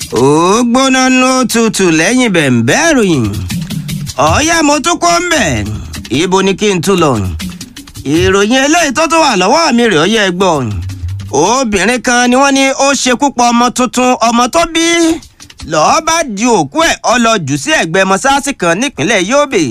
ó gbóná ló tutù lẹ́yìn bẹ̀ǹbẹ́ ìròyìn ọ̀ọ́yá mo tún kọ́ ń bẹ̀ ibo ni kí n tún lọ ìròyìn eléyìí tó tún wà lọ́wọ́ mi rèé ọyẹ́ gbọ́ obìnrin kan ni wọ́n ní ó ṣekú pa ọmọ tuntun ọmọ tó bí lọ́ọ́ bá di òkú ẹ̀ ọ lọ jù sí ẹ̀gbẹ́ mọ́sáàsì kan nípínlẹ̀ Yobe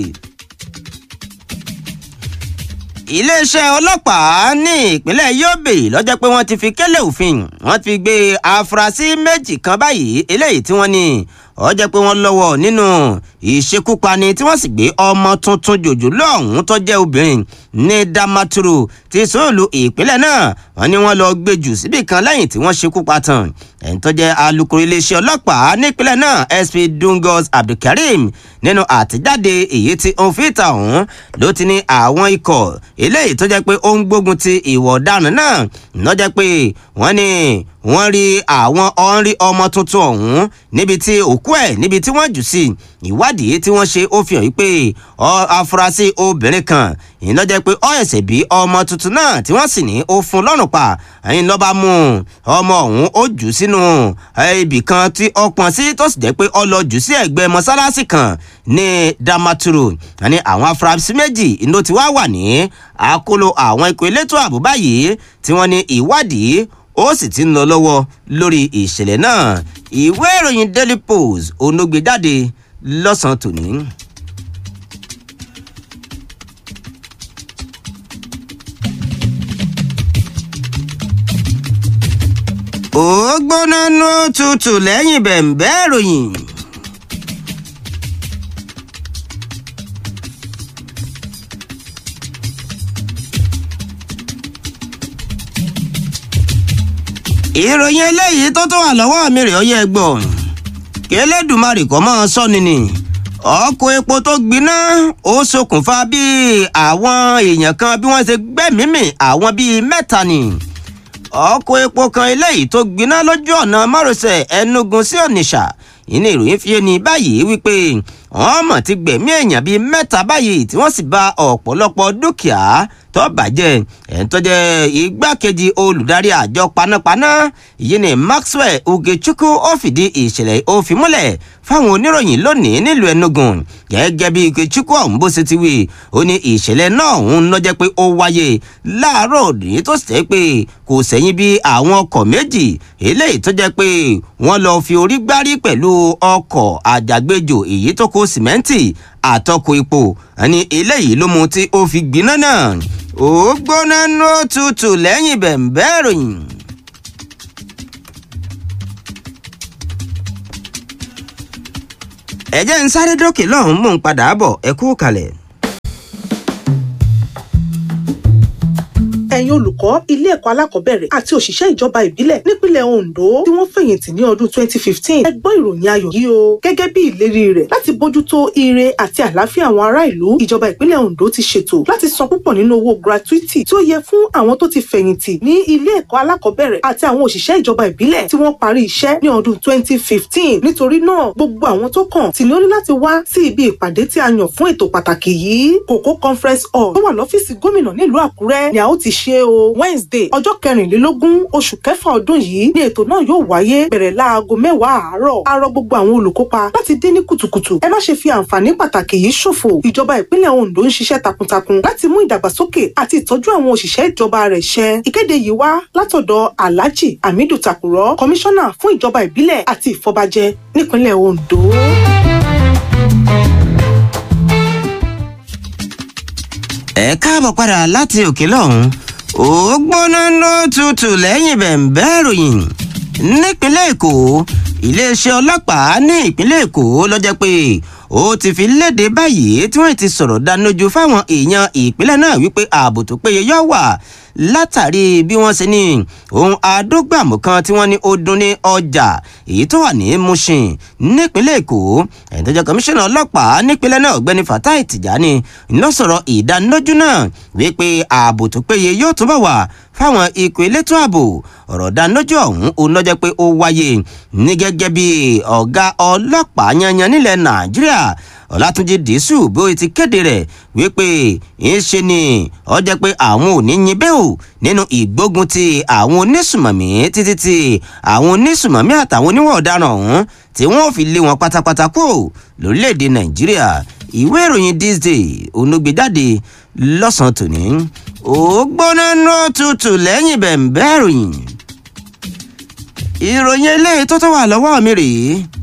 iléeṣẹ́ ọlọ́pàá ní ìpínlẹ̀ Yobe lọ́jọ́ pé wọ́n ti fi kélé òfin wọ́n ti gbé afurasí méjì kan báyìí eléyìí tí wọ́n ní ó jẹ́ pé wọ́n lọ́wọ́ nínú ìṣekúpani tí wọ́n sì gbé ọmọ tuntun jòjòló ọ̀hún tó jẹ́ obìnrin ní Damaturu ti sóòlù ìpínlẹ̀ náà wọ́n ní wọ́n lọ gbé jù síbì kan lẹ́yìn tí wọ́n ṣekú pa tán ẹni tó jẹ́ alukoro iléeṣẹ́ ọlọ́pàá nípínlẹ̀ náà SP Dungos Abdulkareem nínú àtijáde èyí tí ó fi ìta ọ̀hún ló ti ní àwọn ikọ̀ eléyìí tó jẹ́ pé ó ń gbógun ti ìwà ọ̀daràn náà lọ́jọ́ pé wọ́n ní wọ́n rí àwọn ọ̀nrí ọmọ tuntun ọ̀hún níbi tí òkú ẹ̀ níbi tí wọ́n jù sí ìwádìí tí wọ́n ṣe ó fi hàn wípé afurasí obìnrin kan ìyẹn lọ́jọ́ pé ó ẹ̀sẹ̀ bí ọmọ tuntun náà tí wọ́n sì ní ó fún lọ́rùn pa ẹ̀yìn lọ́ba mú ọmọ ọ̀hún ó jù sínú ibì kan tí ó pọn sí tó sì jẹ́ pé ó lọ jù sí ẹ̀gbẹ́ mọ́sálásí kan ní Damaturu àní àwọn afurasí méjì ló ti wá wà ní àkóló àwọn ikọ̀ elétò ààbò báyìí tí wọ́n ní ìwádìí ó sì ti ń lọ lọ́wọ́ lórí ìṣẹ̀lẹ̀ náà ìwé ìròyìn Daily Post onógbè jáde lọ́sàn-án tòní. ó gbóná ló tutù lẹ́yìn bẹ̀ǹbẹ́ ìròyìn. ìròyìn eléyìí tó tó wà lọ́wọ́ mi rè ó yẹ gbọ́ kí Elédùmarè kọ́ mọ́ sọ́ni ni ọkọ̀ epo tó gbiná ó ṣokùnfà bí àwọn èèyàn kan bí wọ́n ṣe gbẹ́mímì àwọn bíi mẹ́ta ni ọkọ̀ epo kan eléyìí tó gbiná lójú ọ̀nà márosẹ̀ Enugu sí Onitsha ìní ìròyìn fi ní báyìí wípé wọ́n mọ̀ ti gbẹ̀mí èèyàn bíi mẹ́ta báyìí tí wọ́n sì bà ọ̀pọ̀lọpọ̀ dúkìá tó bàjẹ́ ẹ̀ ń tọ́jẹ́ igbákejì olùdarí àjọ panápaná yìí ni Maxwell Ugechukwu ó fìdí ìṣẹ̀lẹ̀ ó fi múlẹ̀ fáwọn oníròyìn lónìí nílùú Enugu gẹ́gẹ́ bí Ugechukwu ọ̀hún bó ṣe ti wí ó ní ìṣẹ̀lẹ̀ náà ń lọ́jẹ́ pé ó wáyé láàárọ̀ òní tó sì pé kò sẹ́yìn bí àwọn ọkọ̀ méjì eléyìí tó jẹ́ pé wọ́n lọ fi orí gbárí pẹ̀lú ọkọ̀ àjàgbéjò èyí tó kó sìmẹ́ǹtì àtọkọ̀ epo àní eléyìí ló mú tí ó fi gbiná náà ó gbóná ló tutù lẹ́yìn bẹ̀ǹbẹ́ ìròyìn. ẹ jẹ́ ń sáré dókè lọ́hùn-ún mò ń padà bọ̀ ẹ kú kalẹ̀. ẹ̀yin olùkọ́ ilé ẹ̀kọ́ alákọ̀ọ́bẹ̀rẹ̀ àti òṣìṣẹ́ ìjọba ìbílẹ̀ nípínlẹ̀ Ondo tí wọ́n fẹ̀yìntì ní ọdún 2015 ẹ gbọ́ ìròyìn ayọ̀ yìí o gẹ́gẹ́ bí ìlérí rẹ̀ láti bójútó ire àti àlàáfíà àwọn ará ìlú ìjọba ìpínlẹ̀ Ondo ti ṣètò láti san púpọ̀ nínú owó gratuity tí ó yẹ fún àwọn tó ti fẹ̀yìntì ní ilé ẹ̀kọ́ alákọ̀ọ́bẹ̀rẹ̀ àti àwọn òṣìṣẹ́ ìjọba ìbílẹ̀ tí wọ́n parí iṣẹ́ ní ọdún 2015 nítorí náà gbogbo àwọn tó kàn tí ní ó ní láti wá sí ibi ìpàdé tí a yàn fún ètò pàtàkì yìí Kòkó conference hall tó wà lọ́fíìsì gómìnà nílùú Àkúrẹ́ ni a ó ti ṣe o Wednesday ọjọ́ kẹrìnlélógún oṣù kẹfà ọdún yìí ni ètò náà yóò wáyé bẹ̀rẹ̀ láago mẹ́wàá àárọ̀ a rọ gbogbo àwọn olùkópa láti dé ní kùtùkùtù ẹ má ṣe fi àǹfààní pàtàkì yìí ṣòfò ìjọba ìpínlẹ̀ Ondo ń ṣiṣẹ́ takuntakun láti mú ìdàgbàsókè àti ìtọ́jú àwọn òṣìṣẹ́ ìjọba rẹ̀ ṣẹ ìkéde yìí wá látọ̀dọ̀ Alhaji Hamidu Takurọ kọmíṣánná fún ìjọba ìbílẹ̀ àti ìfọbàjẹ nípínlẹ̀ Ondo. ẹ káàbọ̀ padà láti òkè lọ́hùn ó gbóná ló tutù lẹ́yìn bẹ̀ǹbẹ́ ìròyìn nípínlẹ̀ èkó iléeṣẹ́ ọlọ́pàá ní ìpínlẹ̀ èkó ló jẹ́ pé ó ti fi léde báyìí tí wọ́n ti sọ̀rọ̀ dánilójú fáwọn èèyàn ìpínlẹ̀ náà wípé ààbò tó péye yóò wà látàrí bí wọ́n ṣe ní ohun àdógbàmù kan tí wọ́n ní ó dún ní ọjà èyí tó wà ní Mushin nípínlẹ̀ Èkó ẹ̀ńtọ́jọ́ kọmíṣánná ọlọ́pàá nípínlẹ̀ náà ọ̀gbẹ́ni Fatai Tijani ló sọ̀rọ̀ ìdánilójú náà wípé ààbò tó péye yóò túbọ̀ wà fáwọn ikọ̀ elétò ààbò ọ̀rọ̀ dánilójú ọ̀hún òun ló jẹ́ pé ó wáyé ní gẹ́gẹ́ bí ọ̀gá ọlọ́pàá yanyan nílẹ̀ Nàìjíríà ọlátúnjì dísù bí ó ti kéde rẹ̀ wípé ìṣe ni ó jẹ́ pé àwọn ò ní yin bẹ́ẹ̀ o nínú ìgbógun ti àwọn onísùmọ̀mí títí tí àwọn onísùmọ̀mí àtàwọn oníwọ̀ ọ̀daràn ọ̀hún tí wọ́n ò fi lé wọn pátápátá kúrò lórílẹ̀‐èdè nàìjíríà ìwé ìròyìn this day onúgbèjáde lọ́sàn-án tòní ó gbóná náà tutù lẹ́yìn bẹ̀ǹbẹ̀ ìròyìn ìròyìn eléyìí tó tó wà lọ́wọ́ mi rèé